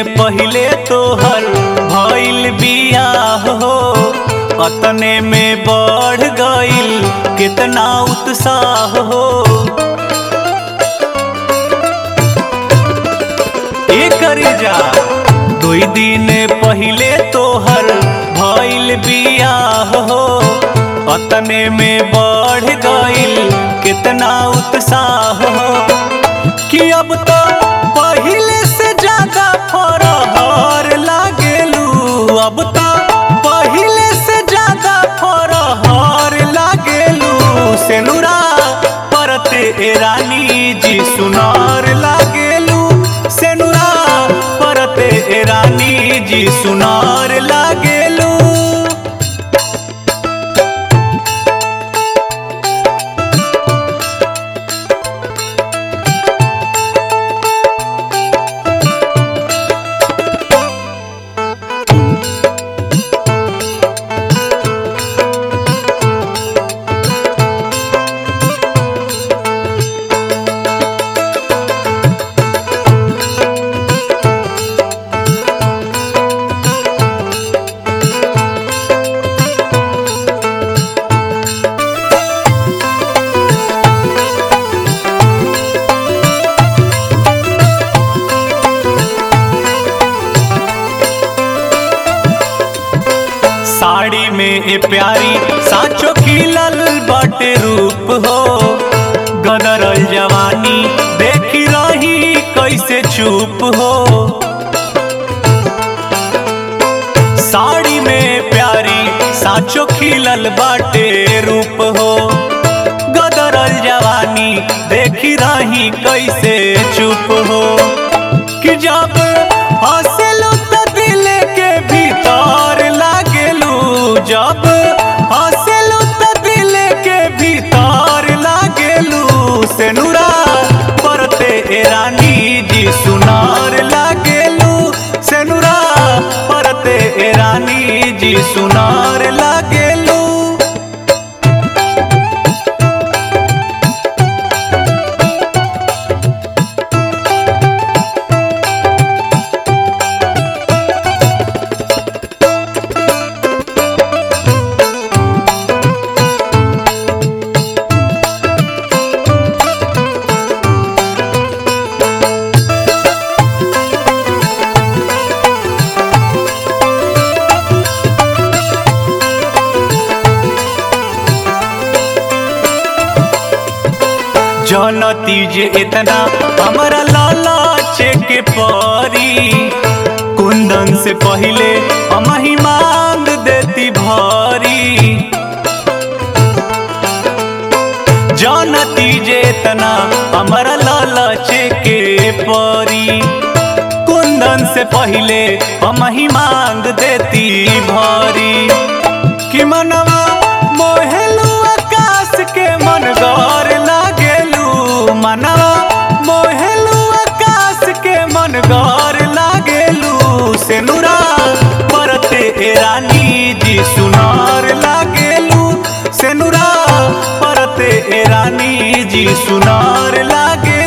पहिले तोहर भइल बियाह हो अतने में बढ़ गइल कितना उत्साह हो एकर जा दुई दिन पहिले तोहर भइल बियाह हो अतने में बढ़ गइल कितना उत्साह हो कि अब तो पहिले से ज्यादा फरहर लागेलू अब तो पहिले से ज्यादा फरहर लागेलू सेनुरा परते ए रानी जी सुनार लागेलू सेनुरा परते ए रानी जी सुनार लागेलू साड़ी में ए प्यारी साचो खिलल बाटे रूप हो गदरल जवानी देखी रही कैसे चुप हो साड़ी में प्यारी साचो खिलल बाटे रूप हो गदरल जवानी देखी रही कैसे चुप हो कि जब हंसलू तो दिल के भीतर लागेलू जब हंसलू तो दिल के भीतर लागेलू सेनुरा परते ए रानी जी सुनार लागेलू सेनुरा परते ए रानी जी सुनार लागेलू जनती जे इतना हमारा लाला चेक परी कुंदन से पहले हम ही मांग देती भारी जानती जे इतना हमारा लाला चेक परी कुंदन से पहले हम ही मांग देती भारी कि मनवा मोहेलू आकाश के मन गौर लागेलू मनवा मोहेलू आकाश के मन गौर लागेलू सेनुरा परते ए रानी जी सुनार लागेलू सेनुरा परते ए रानी जी सुनार लागे